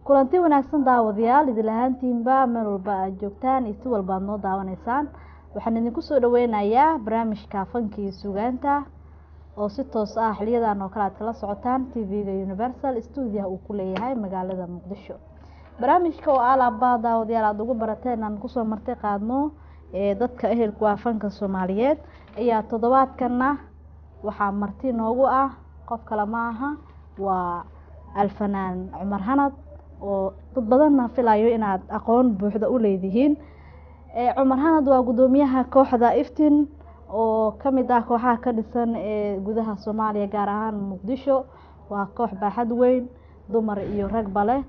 kulanti wanaagsan daawadayaal idil ahaantiinba meel walba aad joogtaan iyo si walba aad noo daawanaysaan waxaan idinku soo dhaweynayaa barnaamijka fanka iyo sugaanta oo si toos ah xiliyadan oo kale aad kala socotaan tv-ga universal stuudiyaha uu ku leeyahay magaalada muqdisho barnaamijka oo alaaba daawadayaal aada ugu barateen aan kusoo martay qaadno ee dadka ehelku ah fanka soomaaliyeed ayaa toddobaadkana waxaa marti noogu ah qof kale ma aha waa alfanaan cumar hanad oo dad badanna filayo inaad aqoon buuxda u leedihiin cumar hanad waa guddoomiyaha kooxda iftin oo kamid ah kooxaha ka dhisan ee gudaha soomaaliya gaar ahaan muqdisho waa koox baaxad weyn dumar iyo ragba leh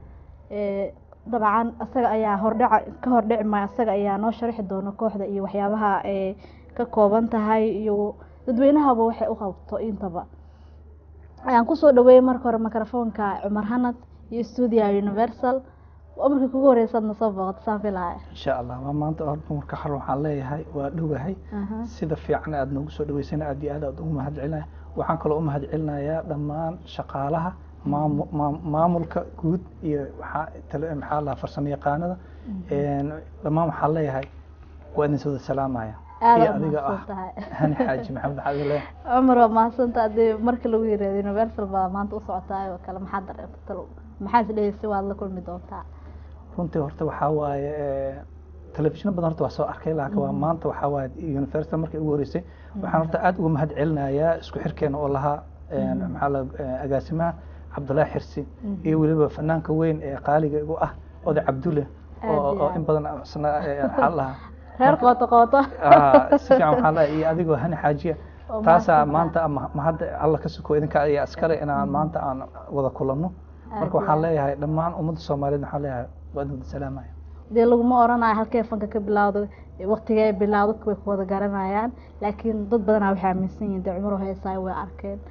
dabcan isaga ayaa hordhaca ka hordhici maya isaga ayaa noo sharixi doona kooxda iyo waxyaabaha ay ka kooban tahay iyo dadweynahaba waxay u qabto intaba ayaan kusoo dhaweeyey marka hore microfoonka cumar hanad iyo stuudiyaha universal markii kugu horeysaad na soo booqato saan filaya insha allah waa maanta horta marka xal waxaan leeyahay waa dhowahay sida fiican aada noogu soo dhaweysana aad iyo aad aad ugu mahad celinaya waxaan kaloo u mahad celinayaa dhammaan shaqaalaha maamu maamulka guud iyo waxaa maxaa lahaa farsamo yaqaanada dhammaan waxaan leeyahay waa idin soo wada salaamaya iyo adiga ah hani xaaji maxamed maxaad leeyahay cumar waa mahadsanta hadii marka lagu yiraahdo universal baa maanta u socotaay oo kale maxaad dareentay maxaa is dheheysa waad la kulmi doontaa runtii horta waxaa waaye telefishino badan horta waa soo arkay laakiin waa maanta waxaa waaye universal markii ugu horeysay waxaan horta aada uga mahad celinayaa isku xirkeena oo lahaa maxaa la agaasimaha cabdullaahi xirsi iyo weliba fanaanka weyn ee qaaliga igu ah oday cabdulle oo in badan isna waxaa lahaa reer qooto qooto si fiican waxaa lahaa iyo adigoo hani xaajiya taasaa maanta ma hadda alla ka suko idinka ayaa iskale inaan maanta aan wada kulanno marka waxaan leeyahay dhammaan ummadda soomaaliyeed waxaan leeyahay waa idin wada salaamaya dee laguma oranayo halkee fanka ka bilaawdo waktigee bilaawdo dadka way ku wada garanayaan laakiin dad badanaa waxay aaminsan yihin dee cumar heesaayo way arkeen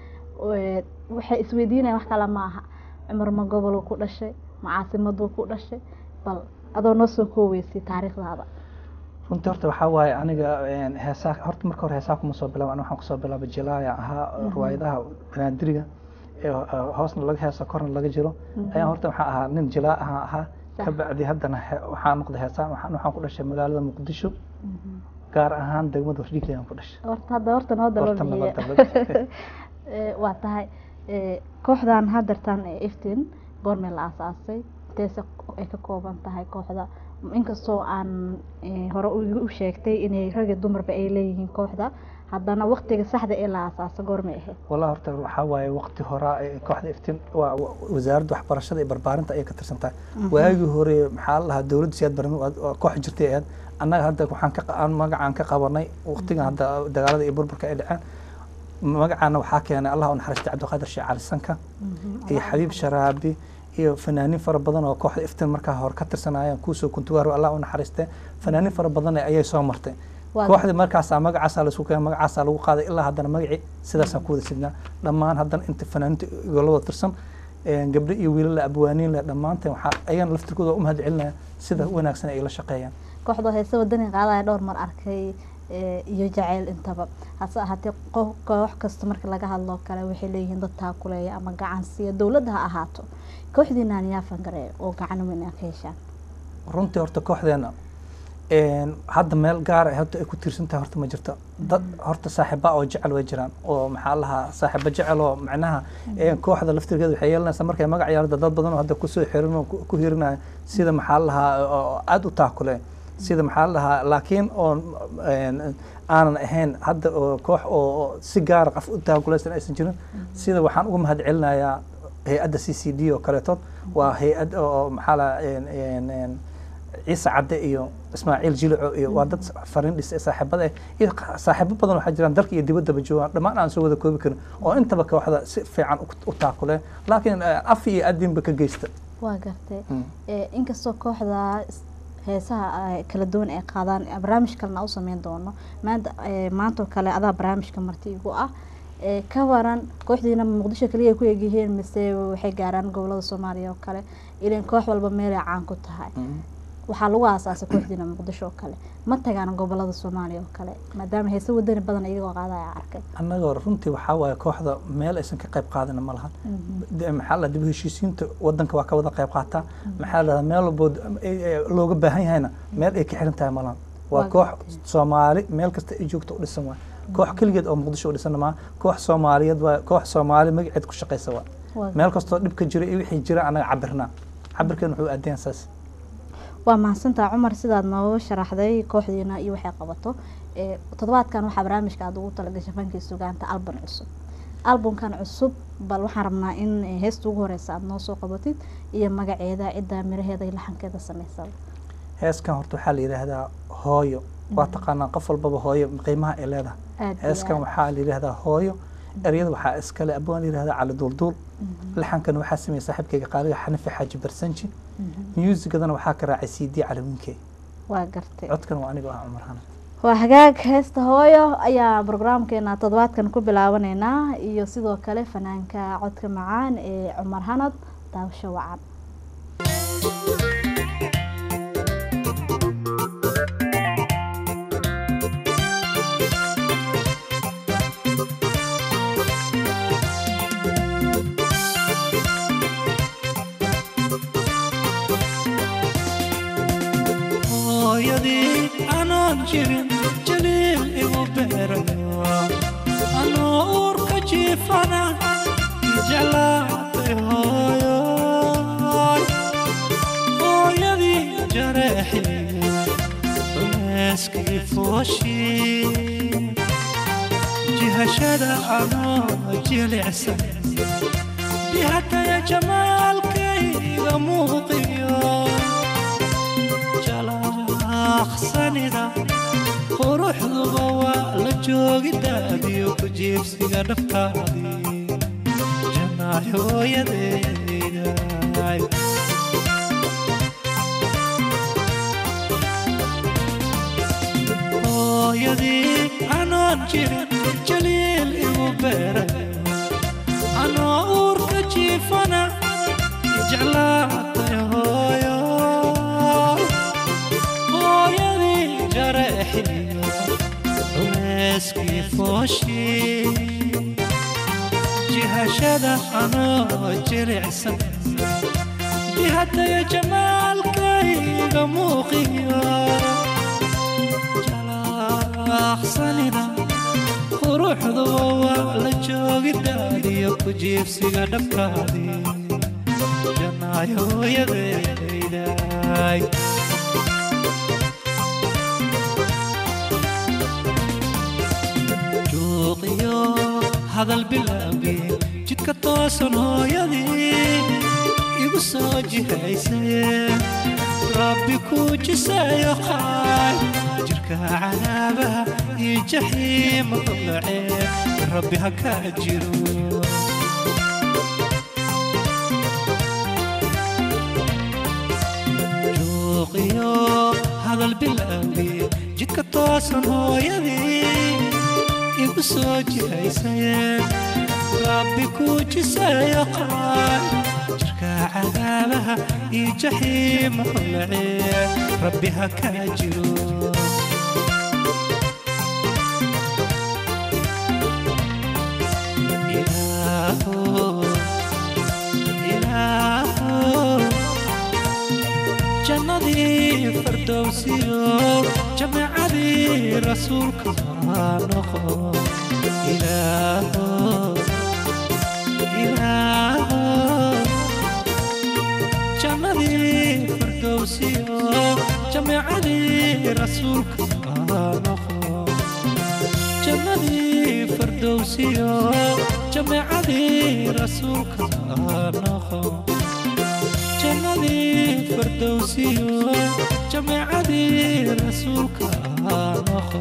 waxay isweydiinayan wax kale ma aha cumar ma gobolu ku dhashay ma caasimaduu ku dhashay bal adoo noo soo kooweysay taariikhdaada runtii horta waxaa waaye aniga heesaa horta marka hore heesaa kuma soo bilaaba waxaan kusoo bilaabay jilaaya ahaa riwaayadaha banaadiriga ee hoosna laga heeso korna laga jiro ayaan horta waxaa ahaa nin jilaa ahaa ahaa kabacdi haddana waxaa noqday heesaan waxaan ku dhashay magaalada muqdisho gaar ahaan degmada wardhiigley aan ku dhashay horta hadda horta noo daloobiye waa tahay kooxdan hadeertaan ee iftin goormee la aasaasay inteese ay ka kooban tahay kooxda inkastoo aan hore u sheegtay inay rag iyo dumarba ay leeyihiin kooxda haddana waktiga saxda ee la aasaasa goormay ahayd wallahi horta waxaa waaye waqti horaa kooxda iftiin waa wasaaradda waxbarashada iyo barbaarinta ayay ka tirsan tahay waagii hore maxaa la lahaa dowladda siyaad baran koox jirtay ahayd annaga hadda waxaan ka magacaan ka qabanay waqtigan hadda dagaalada iyo burburka ay dhaceen magacaana waxaa keenay allah u naxariistay cabdiqaadir sheekh cali sanka iyo xabiib sharaabi iyo fanaaniin fara badan oo kooxda iftiin markaa hore ka tirsanayeen kuusoo kuntugaaro allah u naxariistay fanaaniin fara badan ayay soo martay kooxdii markaasaa magacaasaa laisku keenay magacaasaa lagu qaaday ilaa haddana magacii sidaasaan ku wada sidnaa dhammaan haddana inta fanaaniinta igolada tirsan gabdho iyo wiilala abwaaniin leh dhammaanteen waxaa ayaan laftirkooda u mahad celinaya sida wanaagsan ay la shaqeeyaan kooxda heese wadani qaadaya dhowr mar arkay iyo jaceyl intaba hase ahaatee koox kasta marka laga hadloo kale waxay leeyihiin dad taakuleeya ama gacan siiya dowladda ha ahaato kooxdiinaan yaa fangareeya oo gacan weyn aa ka heshaan runtii horta kooxdeena hadda meel gaara horta ay ku tiirsan tahay horta ma jirto dad horta saaxiiba oo jecel way jiraan oo maxaa lahaa saaxiiba jecel oo macnaha kooxda laftirkeeda waxay yeelanaysaa markay magac yeelada dad badan oo hadda kusoo xirin oo ku hirinaya sida maxaa lahaa aada u taakule sida maxaa lahaa laakiin oon aanan ahayn hadda oo koox oo si gaara qof u taakulaysan aysan jirin sida waxaan uga mahad celinayaa hay-adda c c d oo kaleetood waa hay-ad oo maxaa lahaa ciise cadde iyo ismaaciil jilico iyo waa dad fariin dhisay saaxiibada eh iyo saaxiibo badan waxaa jiraan dalka iyo dibaddaba joogaan dhammaan aan soo wada koobi karin oo intaba kooxda si fiican u taakule laakiin af iyo adinba ka geysta waa gartay inkastoo kooxda heesaha kala duwan ay qaadaan barnaamij kalena u sameyn doono maanta maantoo kale adaa barnaamijka marti igu ah ka waran kooxdiina muqdisho kaliya ay ku egyihiin mise waxay gaaraan gobolada soomaaliya oo kale ilan koox walba meelay caan ku tahay waxaa lagu aasaasay kooxdiina muqdisho oo kale ma tagaan gobolada soomaaliya oo kale maadaama heese wadani badan iyagoo qaadaya arkay annagoo runtii waxaa waaye kooxda meel aysan ka qayb qaadina ma lahan De- maxaa la dib u heshiisiinta wadanka waa ka wada qayb qaataa maxaa la meel walbood ay- ay looga baahan yahayna meel ay ka xiran tahay ma lahan waa Waa koox gartay. soomaali meel kasta ay joogto u dhisan waay koox keligeed oo muqdisho u dhisan maa koox soomaaliyeed waa koox soomaali magaceed ku shaqaysa waa Waa meel kastoo dhibka jira iyo wixii jira annaga cabirnaa cabirkeen wuxuu aadeen saas waa mahadsantaha cumar sidaad nooga sharaxday kooxdiina iyo waxay qabato ee toddobaadkan waxaa barnaamijka aad ugu talagashay fankii sugaanta album cusub albumkan cusub bal waxaan rabnaa in eh, heesta ugu horeysa aad noo soo qabatid iyo magaceeda cidda miraheeda iyo laxankeeda sameysaba heeskan horta waxaa la yidhaahdaa hooyo waa taqaanaa qof walbaba hooyo qiimaha ay leedahay aad iyo heeskan aad. waxaa la yidhaahdaa hooyo eryada waxaa iskale abwaan la yidhahdaa cali duulduul laxankan waxaa sameeyey saaxiibkayga qaaliga xanifi xaaji barsanji muusigadana waxaa ka raacay c d cali winkey waa gartay codkan waa aniga ah cumar hana waa hagaag heesta hooyo ayaa brograamkeena toddobaadkan ku bilaabaneynaa iyo sidoo kale fanaanka codka macaan ee cumar hanad daawasho wacan hooyadii anoon jirin jaliil igu beerayo anoo uurka jiifana jeclaatay hooyoy hooyadii jareexii culayskii fooshii jihashada anoo jilicsan bihataya jamaalkayga muuqiyo jalaqsanida quruxduba waa la joogidaadiyo ku jiibsiga dhaftaadii jannaay hooyadeyday hooyadii anoon jirin jaliil igu beeray anoo uurka jiifana jeclaatay hooyo hooyadii jareexiyo culayskii fooshii jihashada anoo jilicsan jihataya jamaalkayga muuqiyo jalaqsanida quruxduba waa la joogidaadiyo ku jiibsiga dhabkaadii jannaay hooyadeyday juuqiyo hadal bilaabi jidka toosan hooyadii igu soo jihaysay rabbi kuu jisayo qaay jirka cadaabaha iyo jaxiima dulacee rabbi ha kaa jiro juuqiyo hadal bilaabi jidka toosan hooyadii igu soo jihaysayeen rabbi kuu jisayo qaay jirka cadaabaha iyo jaxiima hulacee rabbi ha kaa jiro Ilaahow, Ilaahow, jannadii fardowsiyo jamacadii rasuulka waa noqo ilaahow ilaahow jannadii fardowsiyo jamacadii rasuulka waa noqo jannadii fardowsiyo jamacadii rasuulka waa noqo jannadii fardowsiyo jamacadii rasuulka aa noqo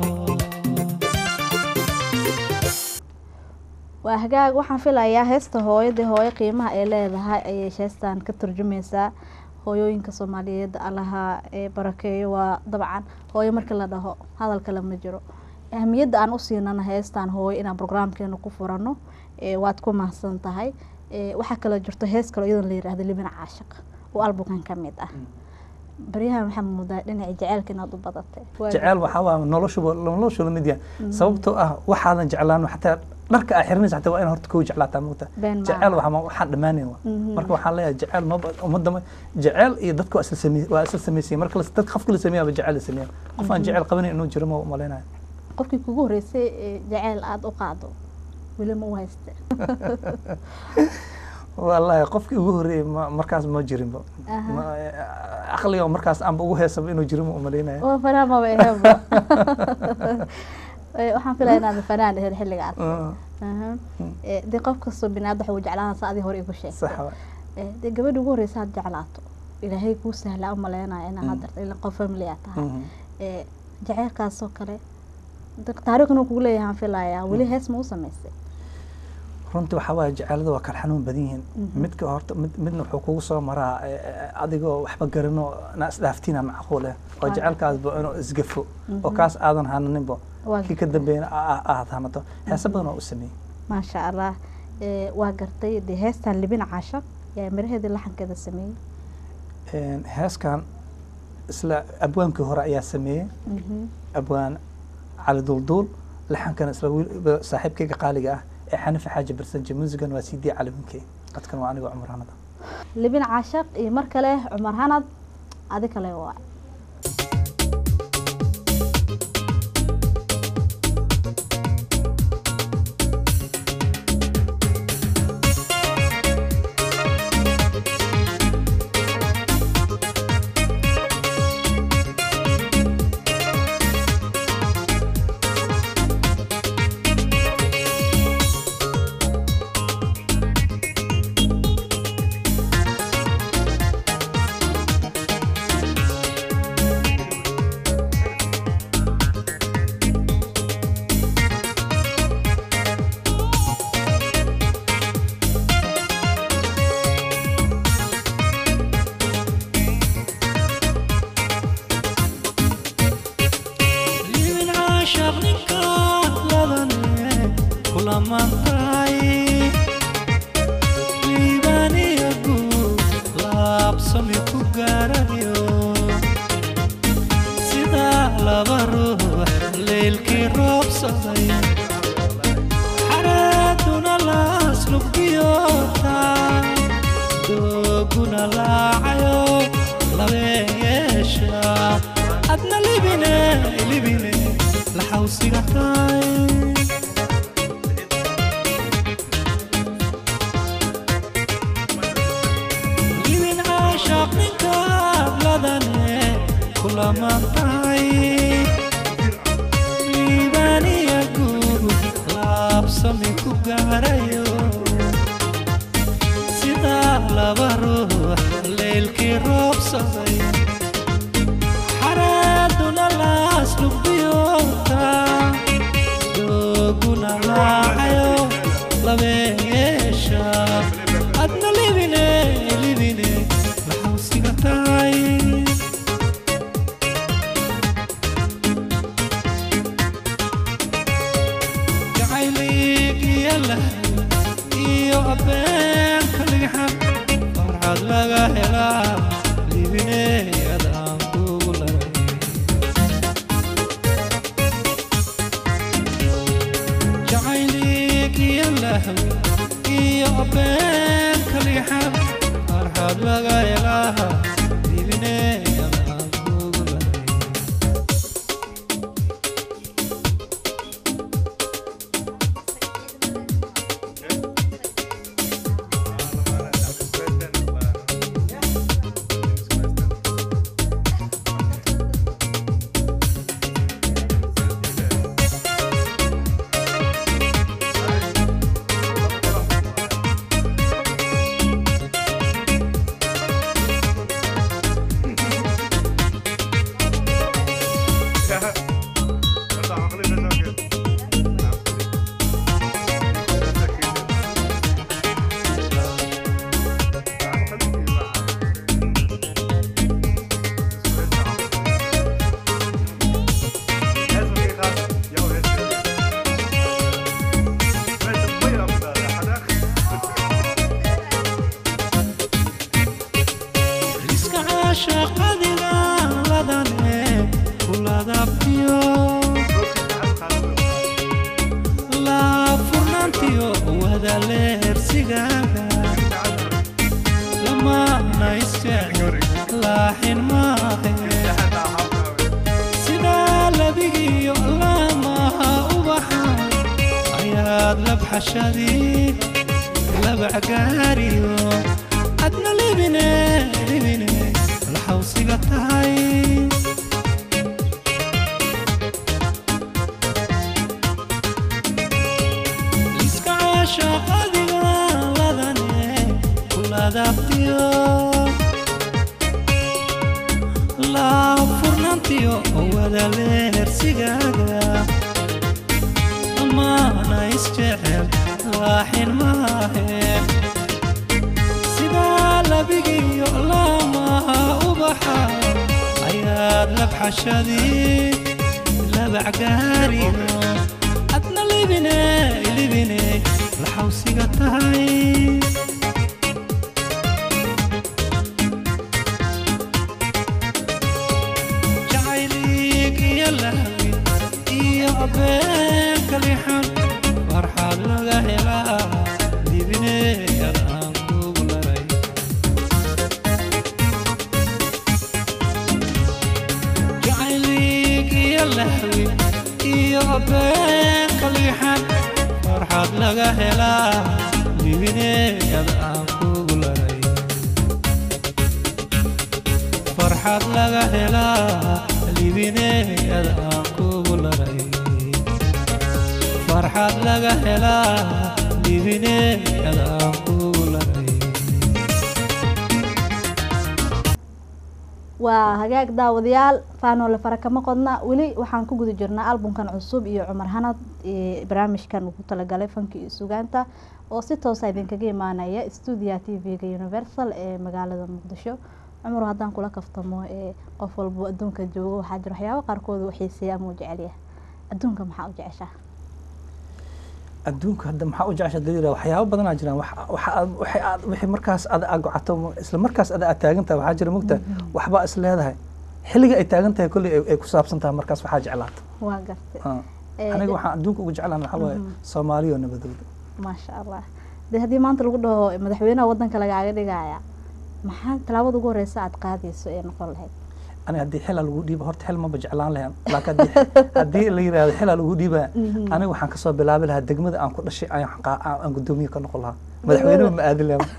waa hagaag waxaan filayaa heesta hooyadii hooyo qiimaha ay leedahay ayay heestan ka turjumaysaa hooyooyinka soomaaliyeed allaha ee barakeeyo waa dabcan hooyo markii la dhaho hadal kale ma jiro ahmiyadda aan u siinana heestan hooyo inaan brograamkeena ku furano ee waad ku mahadsan tahay ee waxaa kaloo jirto hees kaloo iyadan la yiraahdo libin caashiq oo albukan ka mid ah baryahan waxaa moodaa dhinaca jaceylka inaad u badatay Waa- jecel waxaa waa noloshuba noloshu la mid yahay sababtoo ah waxaadan jeclaan xataa dharka aa xiranaysa xataa waa in horta kuu jeclaataa mugta Been maaha. jecel waxaa ma- waxaan dhammaanayn wa Mhm. marka waxaan leeyahay jecel maba ummadda ma jecel iyo dadka waa isla samey waa isla sameysay marka las- dadka qofka la sameeyaaba jecel la sameeya qof aan jecel qabanayn inuu jiro ma malaynayo qofkii kugu horreysay ee jaceyl aada u qaado weli ma u hayste wallaahi qofkii ugu horreeyey ma- markaas ma jirinba Aha. Ma- caqliga oo markaas aanba ugu heesaba inuu jiro ma umalaynaya oo fanaan maba aheenba Eh, waxaan filaya inaad fanaan ahayd xilligaas Mm, Aha. Eh, dee qof kastoo binaad waxa uu jeclaan sa adii hore igu sheegtay sax wa Eh, dee gabadha ugu horreysa had jeclaato ilaahay kuu sahlaa u maleynaya inaa Mm. hadda ila qof family aad tahay Mhm. Eh, jaceylkaasoo kale da- taariikhna kugu leeyahay aan filayaa weli hees ma u samaysay runtii waxaa waaye jaceelada waa kala xanuun badan yihiin Mhm. midka horta mid midna wuxuu kugu soo maraa eh, eh, adigoo waxba garano na isdhaaftiina macquul eh oo Waa jaceelkaasba inuu isgafo oo Mhm. kaas aadan hananinba Waa kii ka dambeeyana aa- aa- aad hanato heese badan oo u sameeyey maasha allah Eh, waa gartay dee heestan libin caashaq yaa miraheedii laxankeeda sameeyey Een, heeskan isla abwaankii hore ayaa sameeyey Mhm. abwaan cali dulduul laxankana isla wiil- saaxiibkayga qaaliga ah ee xanifi xaaji barsanje muusigan waa sidii calawinkey codkan waa anigoo cumar hanada libin caashaq iyo mar kale cumar hanad adi kale waa libin caashaq ninka ladane kulamantay liibaniya guud laabsami ku gaarayo sida laba ruux leylkii roobsaday xareeduna laas lugdiyoota dooguna laacayo labeyeesha adna libine libine laxawsiga tahay libin caashaq ninkaad ladane kulamantahay liibaniya guud laabsami ku gaarayo sida laba ruux leylkii roobsaday xareeduna laas lugdiyoota dooguna laacayo labeyeesha adna libine libine maxawsiga tahay jacaylig iyo lahay iyo abeenka ligxan farxad laga helaa libineeyadaan kugu laray jacaylig iyo lahay iyo abeenka ligxan farxad laga helaa libineeyadaan kugu laray wada leersigaaga lamaana isjecel laaxin maahe sidaa labigiyo laamaha ubaxa ayaad labxashadii labacgaariyo adna libine libine laxawsiga tahay iska caashaqadiga ladane kuladabtiyo laa furnaantiyo wada leersigaaga amaana isjecel laaxin maahe sidaa labigiyo laamaha ubaxa ayaad labxashadii labacgaariyo adna libine libine laxawsiga tahay jacayliig iyo lahwi iyo abeenka lixan farxaad laga helaa dibineeyad aan kugu laray jacayliig iyo lahwi iyo abeenka lixan farxaad laga helaa dibineeyad aan kugu laray farxad laga helaa libineeyad aan kugu laray farxad laga helaa libineeyad aan kugu laray waa hagaag daawadayaal faanoole fara kama qodna weli waxaan ku guda jirnaa albumkan cusub iyo cumar hanad ee barnaamijkan uu ku talagalay fanka iyo sugaanta oo si toosa idinkaga imaanaya stuudiya t v-ga universal ee magaalada muqdisho cumar haddaan kula kaftamo ee qof walbo adduunka joogo waxaa jira waxyaabo qaarkood uu xiiseeya ama uu jecelyahay adduunka maxaa u jeceshaa adduunka hadda maxaa u jecesha daliila waxyaabo badanaa jiraan wax waxa aad waxay aad wixii markaas aad aad gocato isla markaas aad aad taagan tahay waxaa jira mugta waxbaa is leedahay xilliga ay taagan tahay kolley ay- ay ku saabsan tahay markaas waxaa jeclaata waa gartay Ah. Ee, aniga waxaan adduunka ugu jeclaan waxaa waaye Mhm. soomaaliya oo nabadowda maasha allah dee haddii maanta lagu dhaho madaxweynaha wadanka lagaaga dhigaya maxaa tallaabada ugu horeysa aad qaadayso ee noqon lahayd aniga haddii xilaa lagu dhiiba horta xil maba jeclaan lahayn laakiin haddii haddii la yiraahdo xilaa lagu dhiibaya Mhm. aniga waxaan kasoo bilaabi lahaa degmada aan ku dhashay ayaan qaa- aan aan guddoomiye ka noqon lahaa madaxweynuhu ma aadin lahaa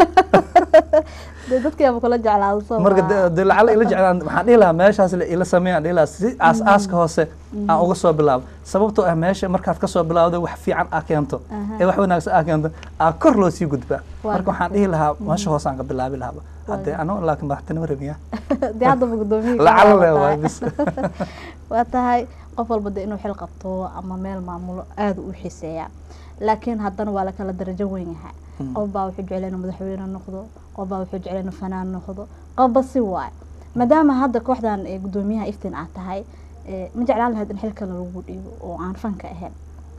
dee dadkiiaba kula jeclaado soo marka maa. de- de lacala ila jeclaan waxaan dhihi lahaa meeshaas la ila sameeyaan dhihi lahaa si aas aaska hoose aan uga soo bilaabo sababtoo ah meesha markaad kasoo bilaawdo wax fiican aa keento Aha. ee wax wanaagsan aa keento aa kor loo sii gudbaa Waa marka waxaan dhihi lahaa meesha hoose aan ka bilaabi lahaaba haddee Waa. ano laakiin madaxtinimo rabiya dee haddaba guddoomiye lacala le waa bis waa tahay qof walba de inuu xil qabto ama meel maamulo aada u xiiseeyaa laakiin haddana waa la kala darajo weyn yahay Mm. qof baa wuxuu jecel inuu madaxweyne noqdo qof baa wuxuu jecel inuu fanaan noqdo qofba si waay maadaama hadda kooxdan ee guddoomiyaha iftiin aad tahay ee, ma jeclaan lahayd in xilkan lagu dhiibo oo aan fanka ahayn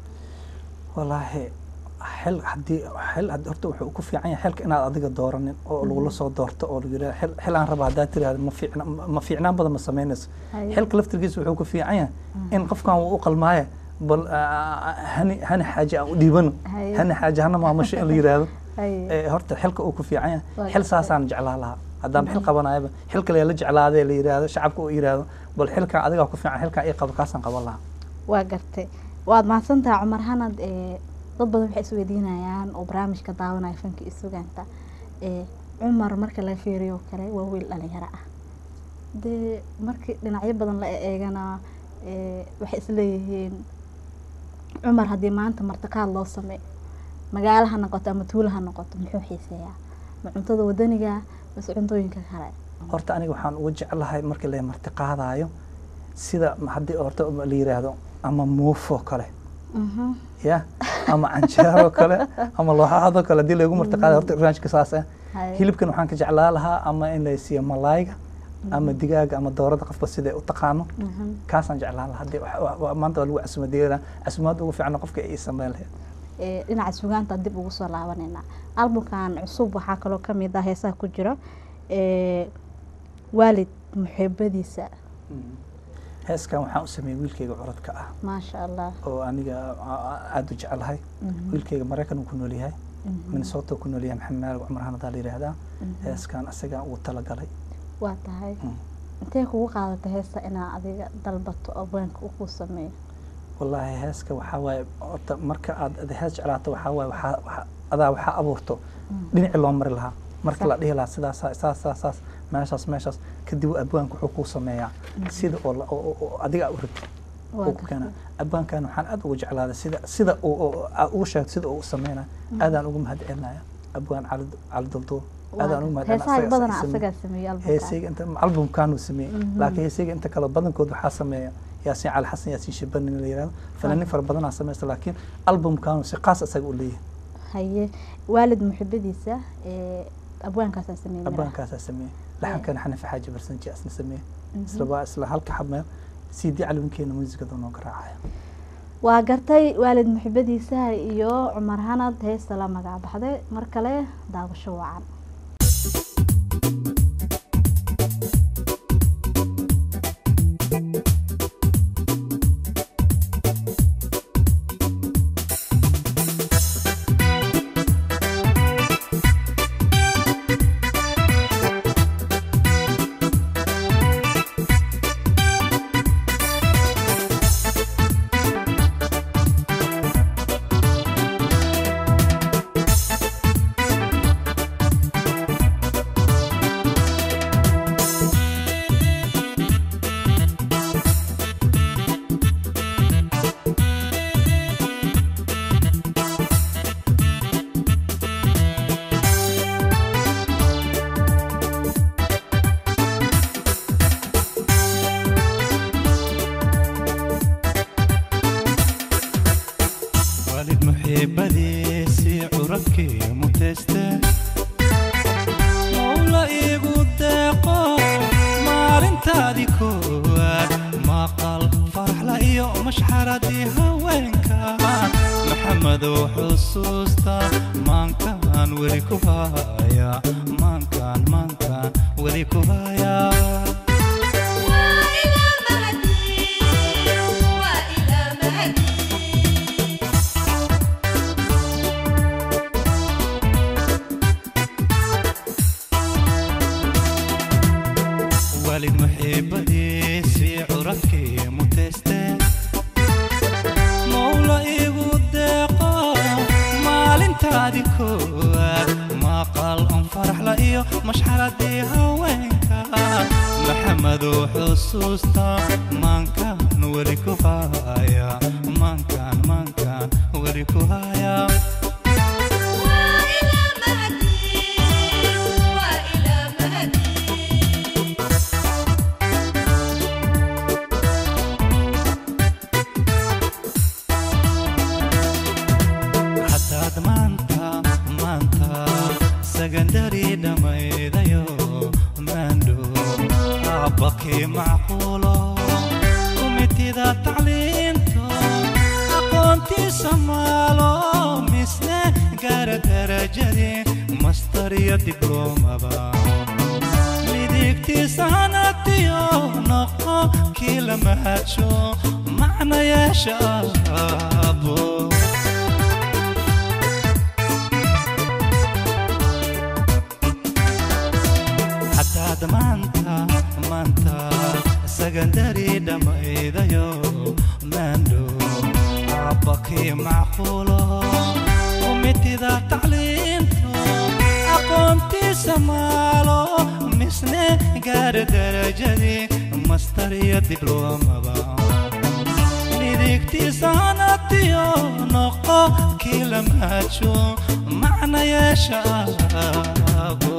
walaahi xil haddii xil had- horta wuxuu ku fiican yahay xilka inaad adiga dooranin oo lagula soo doorto oo lagu yidhaha xil xil aan raba haddaad tiraahdo ma fiicna ma- ma fiicnaan badan ma samaynayso Haye. xilka laftirkiisa wuxuu ku fiican yahay in qofkan wuu u qalmaaye bal ah, hani hani xaaje aan u dhiibano Haye. hani xaaje hana maamusho in la yidhaahdo Haye. ee, horta xilka uu ku fiican yahay Waa xil gartay. saasaan jeclaa lahaa haddaan xil qabanayaba xil kale la jeclaadee la yidhaahdo shacabka uu yidhaahdo bal xilkan adigaa ku fiican xilkan ii qabo kaasaan qaban lahaa waa gartay waad mahadsantaha cumar hanad ee dad badan waxay isweydiinayaan oo barnaamijka daawanaya fanka iyo sugaanta ee cumar marka la fiiriyo oo kale waa wiil dhalinyaro ah dee markii dhinacyo badan la eegana ee waxay isleeyihiin cumar haddii maanta martiqaad loo sameeyo magaalo ha noqoto ama tuulo ha noqoto muxuu xiiseeyaa ma cuntada wadaniga mase cuntooyinka kale horta aniga waxaan ugu jeclahay markii la marti qaadaayo sida ma- haddii horta la yiraahdo ama muufo kale Mhm. ya ama canjeero kale ama looxaado kale haddii lagu marti qaadayo horta ranjka saas ah Haye. hilibkan waxaan ka jeclaa lahaa ama in la siiyo malaayga ama digaaga ama doorada qofba siday u taqaano Mhm. kaasaan jeclaan lahaa haddii wax- wa- wa- maanta waa lagu casumadeena casumaad ugu fiican qofka ay sameyn lahayd ee, dhinaca sugaanta dib ugu soo laabanayna albumkan cusub waxaa kaloo kamid ah heesaha ku jira ee, waalid muxiibadiisa heeskan waxaan u sameeyey wiilkayga curadka ah maasha allah oo aniga a- a- aada u jecelahay Mhm. wiilkayga maraykan uu ku nool yahay minnesota ku nool yahay maxamed maalig cumar hanadaa la yidhaahdaa heeskan asagaa ugu talagalay waa tahay Mm. intee kugu qaadatay heesta inaa adiga dalbato abwaanka uu kuu sameeyo wallaahi heeska waxaa waaye horta marka aad ad hees jeclaato waxaa waaye waxaa waxaa- adaa waxaa abuurto dhinacii loo mari lahaa marka la dhihi lahaa sidaas saas saas saas meeshaas meeshaas kadib abwaanka wuxuu kuu sameeyaa sida oo la- oo- oo- oo adiga aa u rabtid Waa uu ku keena gartay. abwaankan waxaan aad ugu jeclaaday sida sida uu uu- aad ugu sheegto sida uu u sameynaya aadaan ugu mahad celinaya abwaan cali cali dulduul aadaan ugu mahad heesaha badanaa celinaya asagaa sameeyey albumka heesayga inta albumkan uu sameeyey Mhm. laakiin heesayga inta kale badankood waxaa sameeya yaasiin cali xasan yaasiin shabani la yihahdo fanaaniin fara badanaa sameysta laakiin albumkan si qaas isaga u leeyahay haye waalid muxibadiisa ee abwaankaasaa sameeyey miraha. abaankaasaa sameeyey laxankana xanifi xaaji barsanji asna sameeyey isla waa isla halka xabmeel cd calwinkeena muusikada noo garaacaya waa gartay waalid muxibadiisa iyo cumar hanad heesta la magac baxday mar kale daawasho wacan waalid muxiibadiisii curabkii mutayste mawla iigu deeqo maalintaadii koowaad maqal faraxla iyo mashxaradii haweenka maxamedow xusuusta maankaan weli ku haya maankaan maankaan weli ku haya وإلى مهدي وإلى مهدي waalid muxiibadiisii curabkii mutayste mawla iigu deeqo maalintaadii koowaad maqal on faraxla iyo mashxaradii haweenka maxamedow xusuusta maankaan weli ku haya maankaan maankaan weli ku haya وإلى مهدي وإلى مهدي hadaad maanta maanta sagandari dhammaydayo maandho aabakii macquulo kumitida tacliinto aqoontiisa maalo misne gaara darajadii mastar iyo dibloomaba midigtiisa hanatiyo noqo kii la mahadsho macnayaasha abo hadaad maanta maanta sagandari dhammaydayo maandho aabakii macquulo kumitida tacliinto aqoontiisa maalo misne gaara darajadii mastar iyo dibloomaba midigtiisa hanatiyo noqo kii la maajo macnayaasha abo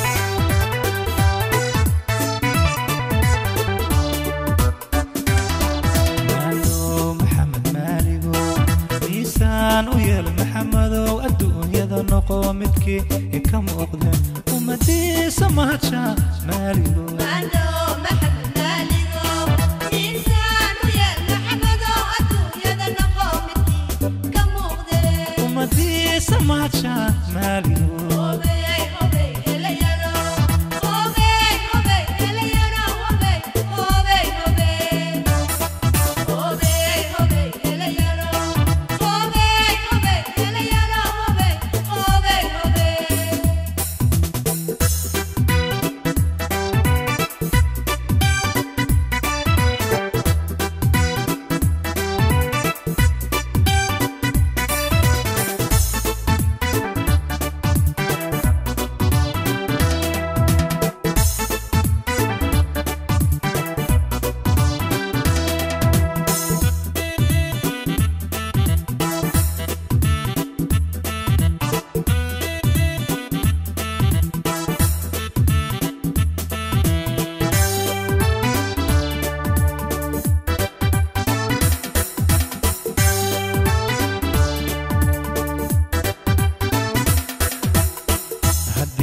maalo maxamed maaligo miisaan u yeel maxamedow adduunyada noqo midkii ka muuqde ummadiisa mahaja maaligo مالو محمد مالكو إنسان ويا محمدو أدوية نقومتي كموغدي ummadiisa mahaja maaligo هوبي هوبي إليانو هوبي هوبي إليانو هوبي هوبي هوبي هوبي هوبي إليانو هوبي هوبي إليانو هوبي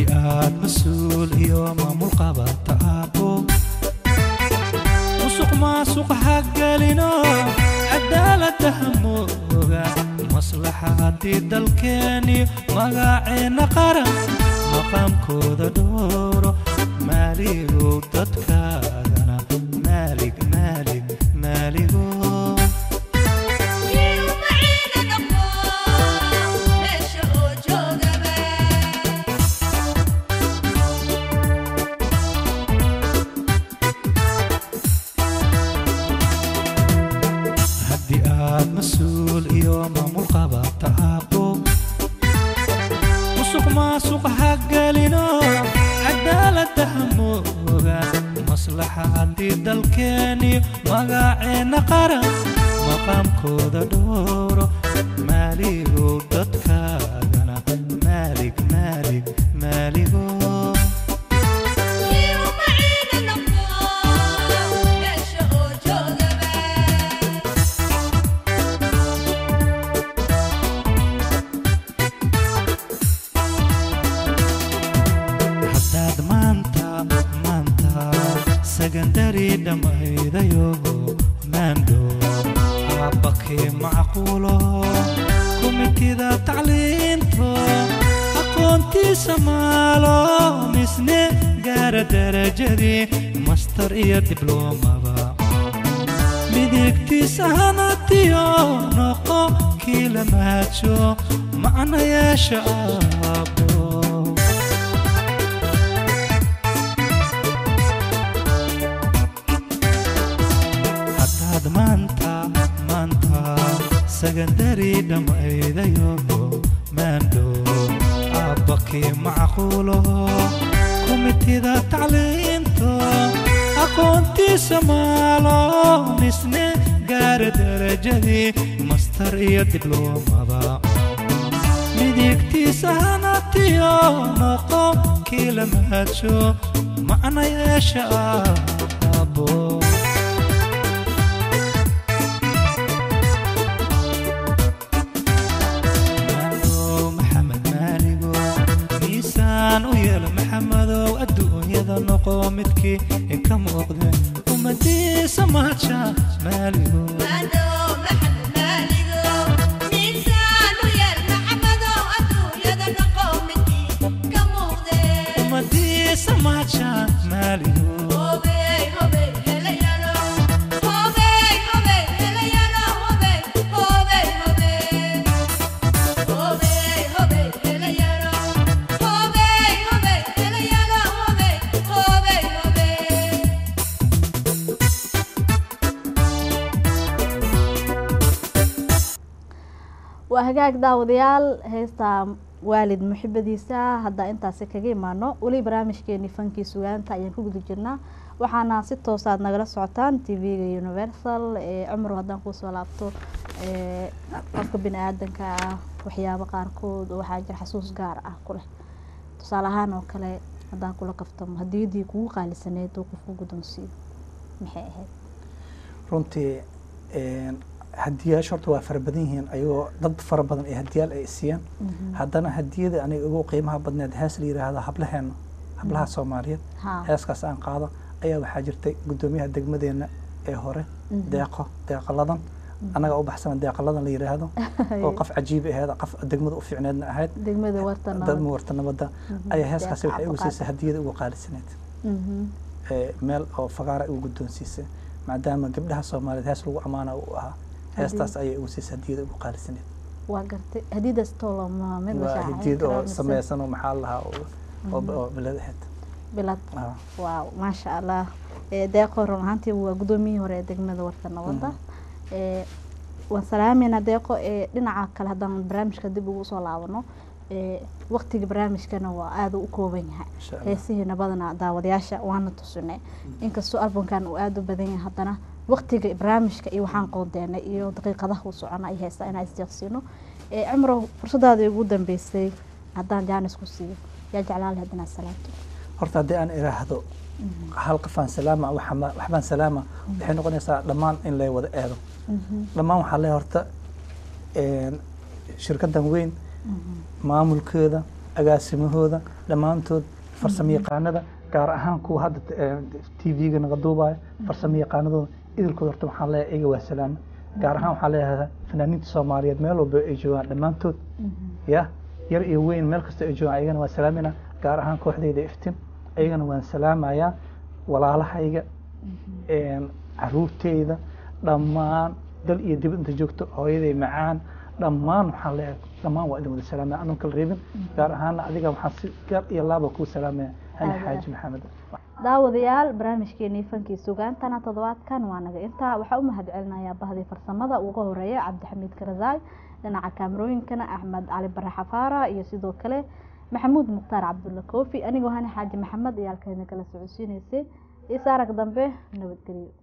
haddii aad mas-uul iyo maamul qabata aabbo musuq maasuq hagelino cadaaladda hamooga maslaxadii dalkeeniyo magaceenna qaran maqaamkooda dhowro maaligow dadkaagana maalig maalig maaligo kii u maciina noqdo meesha oo joogaba haddii aad mas-uul iyo maamul qabata aabbo musuq maasuq hagelino cadaaladda hamooga maslaxadii dalkeeniyo magaceenna qaran maqaamkooda dhowro maaligow dadkaagana maalig maalig maaligo kii u maciina noqdo meesha oo joogaba haddaad maanta maanta sagandari dhammaydayo maandho aabbakee macquulo kumitida tacliinto aqoontiisa maalo misne gaara darajadii mastar iyo dibloomaba midigtiisa hanatiyo noqo kii la maajo macna yeesha aabbo haddaad maanta maanta sagandari dhammaydayo maandho aabbakii macquulo kumitida tacliinto aqoontiisa maalo misne gaara darajadii mastar iyo dibloomaba midigtiisa hanatiyo noqo kii la maajo macna yeesha aabbo maaligow maxamed maaligo miisaan u yeelo maxamedow adduunyada noqo midkii ka muuqde ummadiisa mahadsha maaligo Mano maxamed maaligo miisaan u yeel maxamadow adduunyada noqo midkii ka muuqdee ummadiisa mahadsha maaligo Hobey, hobey, helayano. Hobey, hobey, helayano. Hobey, hobey, hobey. Hobey, hobey, helayano. Hobey, hobey, helayano. Hobey, hobey, hobey. waa hagaag daawadayaal heesta waalid muxibadiisa hadda intaasi kaga imaano weli barnaamijkeeni fankii sugaanta ayaan ku guda jirnaa waxaana si toosaad nagala socotaan tv-ga universal ee cumru haddaan kuusoo laabto ee qofka bini aadanka ah waxyaabo qaarkood oo waxaa jira xasuus gaar ah ku leh tusaale ahaan oo kale haddaan kula kaftamo hadiyadii kugu qaalisaneyd oo qofku guddoonsiiyo maxay ahayd runtii een, hadiyaasha horta waa fara badan yihiin ayagoo dad fara badan ee hadiyaal ay siiyaan haddana hadiyada aniga ugu qiimaha badneed hees la yidhaahdo hablaheena hablaha soomaaliyeed ha heeskaas aan qaado ayaa waxaa jirtay guddoomiyaha degmadeena ee hore deeqo deeqaladan annaga u baxsana deeqaladan la yidhaahdo oo qof cajiib aheed qof degmada u fiicneedna ahayd degmada warta dad nabad muwarta nabadda Mhm. ayaa heeskaasi Deeqa waxay igu Cabdiqaadir. siisay hadiyada ugu qaalisaneed Mhm. ee, meel oo fagaara igu guddoonsiisay maadaama gabdhaha soomaaliyeed hees lagu ammaana uu ahaa heestaas ayay igu siisay hadiyada ugu qaalisaneed waa gartay hadiidaas toolama mid la waa shaacayn hadiyad karaa oo mise sameysan oo maxaa la lahaa oo- oo oo bilad ahayd bilad Ah. waaw maasha allah Eh, deeqo run ahaantii waa guddoomiyihii hore ee degmada warta nabadda Eh, waan salaameynaa deeqo ee dhinaca kale haddaan barnaamijka dib ugu soo laabano Eh, waqtiga barnaamijkana waa aada u kooban yahay Insha Allah. heesihiina badanaa daawadayaasha waana tusinay inkastoo albumkan uu aada u badan yahay haddana waqtiga barnaamijka iyo waxaan qoondeenay iyo daqiiqadaha u socona ay heystaa inaan isjeeqsiino Eh, cumro fursadaadii ugu dambeysay haddaan jaanis ku siiyo yaa jeclaan lahayd inaad salaamto horta haddii aan iraahdo hal qofaan salaama waxama- waxbaan salaama waxay noqonaysaa dhammaan in lay wada eedo dhammaan waxaa le horta een, shirkaddan weyn maamulkeeda agaasimahooda dhammaantood farsamo yaqaanada gaar ahaan kuwa hadda t v-ga naga duubaya farsamo yaqaanadooda idilkooda horta waxaan leeyahay iyaga waa salaama gaar ahaan waxaan leeyahay fanaaniinta soomaaliyeed meel walba ay joogaan dhammaantood ya yar iyo weyn meel kasta ay joogaan ayagana waan salaamina gaar ahaan kooxdayda iftin ayagana waan salaamayaa walaalahayga een, caruurteyda dhammaan dal iyo dibad inta joogto hooyaday macaan dhammaan waxaan leeyahay dhammaan waa idin wada salaamaya anuun kala reebin gaar ahaana adiga waxaan si gaar iyo laaba kuu salaamaya hani Aad xaaji maxamed daawadayaal barnaamijkeenii fankii sugaantana toddobaadkan waa naga intaa waxaa u mahad celinayaa bahdii farsamada uga horeeya cabdixamiid karazaay dhinaca kaamarooyinkana axmed cali bare xafaara iyo sidoo kale maxamuud mukhtaar cabdulla koofi anigoo hani xaaji maxamed iyo halkeena kala socodsiinaysay isaarag dambe nabadgelyo